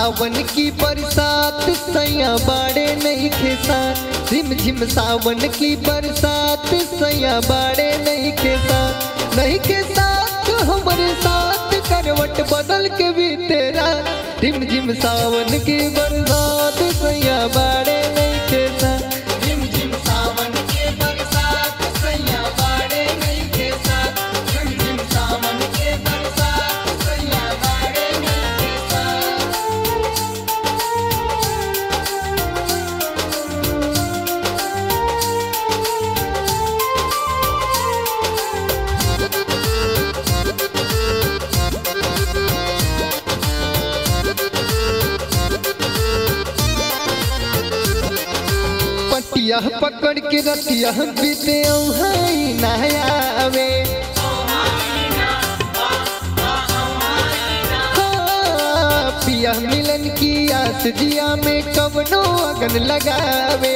सावन की बरसात सैया बाड़े नहीं खेसात झिम झिम सावन की बरसात सैया बाड़े नहीं खेसात नहीं के साथ हमारे साथ करवट बदल के भी तेरा झिम झिम सावन की बरसात सैया बाड़े नहीं खेसात झिम झिम सावन की बरसात सैया बाड़े नहीं खेसात झिम झिम सावन की बरसात सैया बाड़े नहीं खेसात पटिया पकड़ के रतिया बीते औहाई नहावे हाँ, पिया मिलन की आस जिया में कवनो अगन लगावे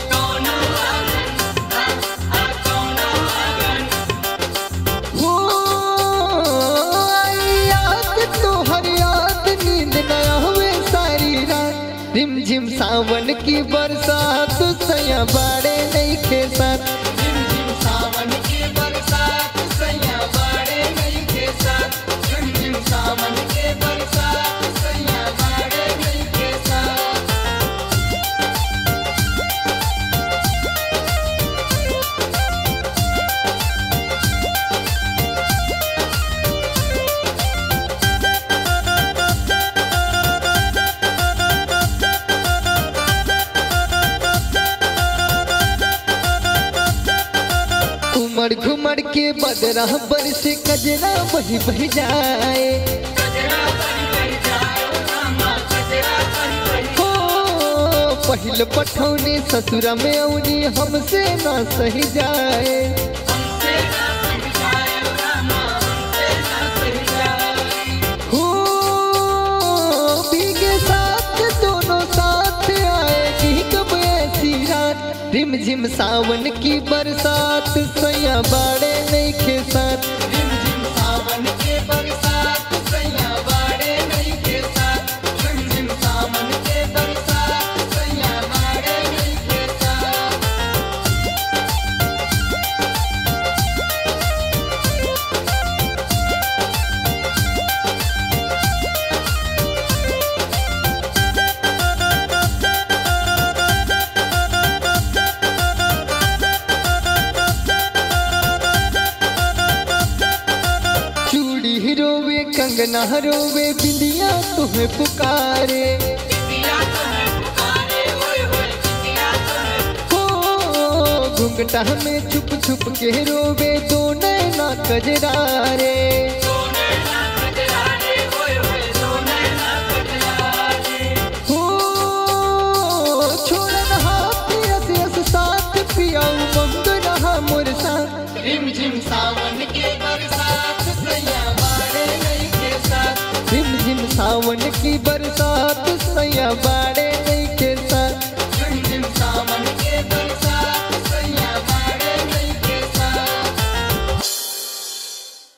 हो, आई याद तोहर याद नींद न आवे सारी रात रिम झिम सावन की बरसात सैया बाड़े नहीं के साथ रिम झिम सावन की बरसात सैया बाड़े नहीं के साथ रिम झिम सावन की बरसात सैया बाड़े नहीं के साथ उमड़ घुमड़ के बदरा बर से कजरा बही बह जाए हो पहिल पठौनी ससुरा में औनी हमसे ना सही जाए हो भीगे साथ दोनों साथ आएगी कब ऐसी रात रिम झिम सावन की बरसात सैया बाड़े नहीं के साथ रिम झिम सावन की बरसात सैया बाड़े नहीं के साथ रिम झिम सावन की बरसात सैया बाड़े नहीं के साथ चूड़ी रोवे कंगना रोवे बिंदिया तुम्हें पुकारे हो घुंघटा में छुप छुप के रोवे दो नैना कजरारे हो छोड़न हाथ यस यस साथ पियाऊ मंग रहा मोर साथ रिम झिम सावन के बरसात सैया बाड़े नहीं के साथ रिम झिम सावन की बरसात सैया बाड़े